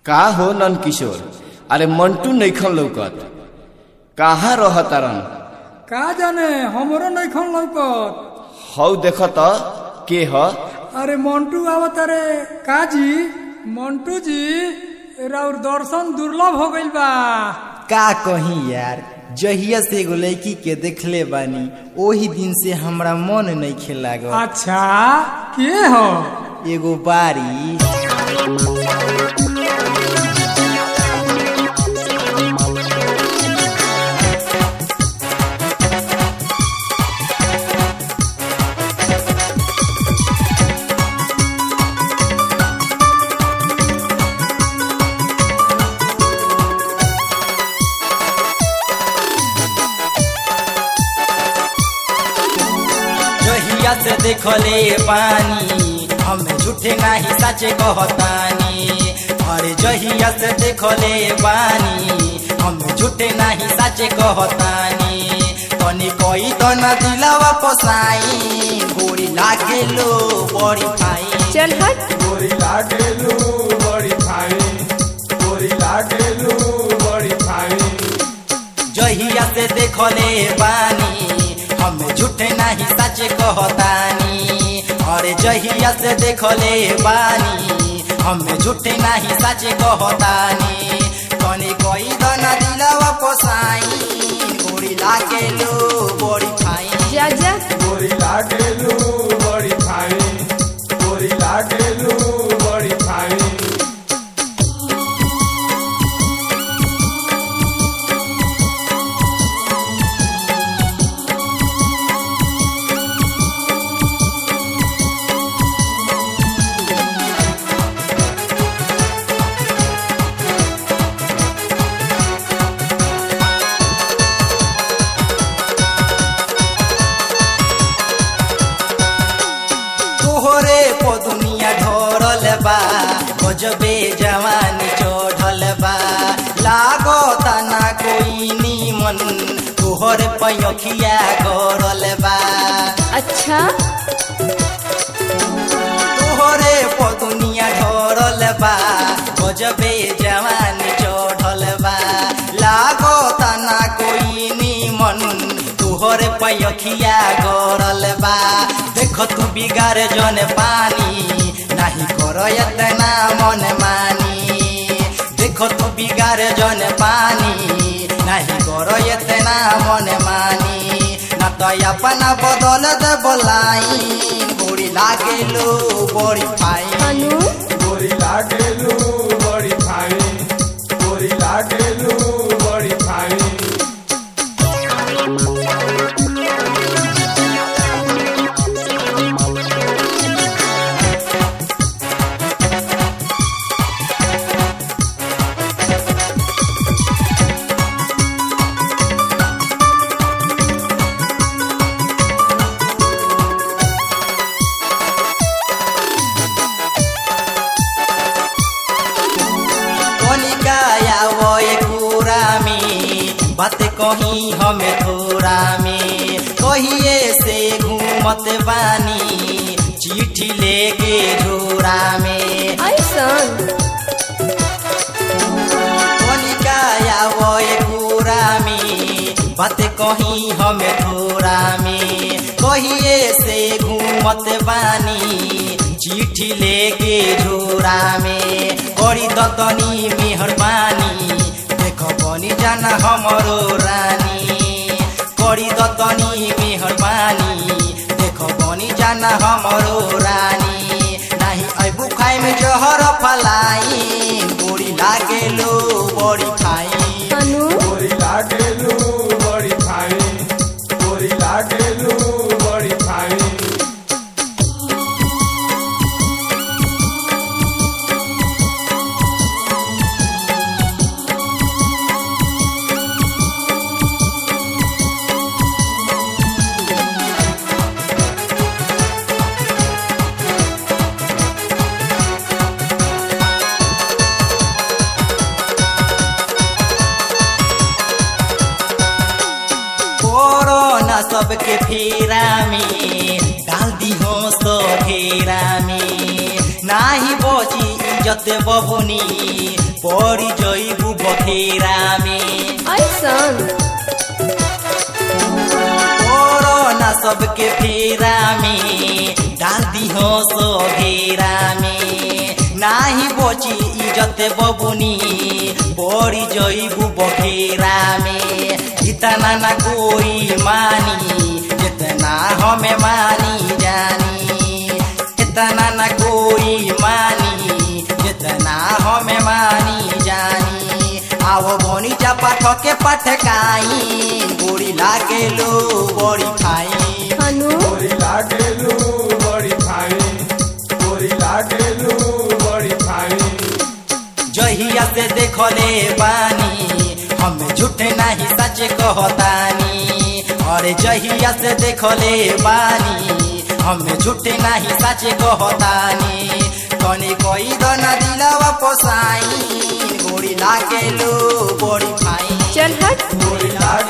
का हो नन किशोर अरे मंटू नैखन लौकत कहाँ रह तारन का जाने हमरो नइखन लौकत हौ देख त के ह अरे मंटू आवत अरे का जी मंटू जी राउर दर्शन दुर्लभ हो गइल बा का कही यार जहिया से एगो लड़की के देखले बानी ओही दिन से हमरा मन नहीं खेलागल अच्छा के हो एगो बारी जहिया से देखले बानी हम झूठे नहीं सचे कहतानी अरे जहिया से देखले बानी हम झूठे नहीं सचे कहतानी तनी कोई तो न दिलावा पसाई गोरी लागे लो बड़ी खाई चल हट गोरी लागेलू बड़ी फाइन गोरी लागेलू बड़ी फाइन जहिया से देखले बानी हम झूठे नहीं सच कहतानी अरे जहिया से देखले बानी हम झूठे नहीं सच कहतानी कनी कोई दना दिलावा पोसाई गोरी लागे लो बड़ी खाई जा जा गोरी लागेलू बड़ी फाइन गोरी लागेलू बड़ी फाइन तोहरे पो दुनिया ढोरल बा गजबे जवानी चढ़ल बा लागो तना कोई नीमन तोहरे पैखिया गरल बा अच्छा तोहरे पो दुनिया ढोरल बा गजबे जवानी चढ़ल बा लागो तना कोई नीमन तोहरे पैखिया गरल बा देख तू बिगार जन पानी नाही कर एतना मन मानी देख तू बिगार जन पानी नाही कर एतना मन मानी ना तो अपना बदल दे बोलाई गोरी लागेलो बड़ी फाइन अनु गोरी लागेलू बड़ी फाइन गोरी लागेलू बड़ी फाइन कनिकाया वो पूरा में बात कही हमें थोड़ा में कहिए से घूमत बानी चिट्ठी लेके झोरा में ऐसन कनिकाया वो पूरा में बात कही हमें थोड़ा में कहिए से घूमत बानी चिट्ठी लेके झोरा में करी दतनी मेहरबानी देख बनी जाना हमरो रानी करी दतनी मेहरबानी देख बनी जाना हमरो रानी नाही अबू खाए में जहर फलाई गोरी लागेलो बड़ी खाई अनु गोरी लागेलू बड़ी फाइन गोरी लागेलू बड़ी फाइन कोरोना सबके फेरा में डाल दी हो सो घेरा में नाही बची इज्जत बबुनी पड़ी जइबू बखेरा में ऐसन कोरोना सबके फेरा में डाल दिहो सो घेरा में नाही बची इज्जत बबुनी पड़ी जइबू बखेरा में इतना ना कोई मानी जितना हमें मानी जानी इतना ना कोई मानी जितना हमें मानी जानी आओ बोनी जा पाठ के पटकाई गोरी लागे लो बड़ी खाई हनु गोरी लागेलू बड़ी फाई गोरी लागेलू बड़ी फाई जहिया से देखले बानी हम झूठ नहीं सच कहतानी अरे जहिया से देखले बानी हम झूठ नहीं सच कहतानी तनी कोई दन दिलवा पोसाई गोरी लागेलू बड़ी खाई चल हट गोरी लागेलू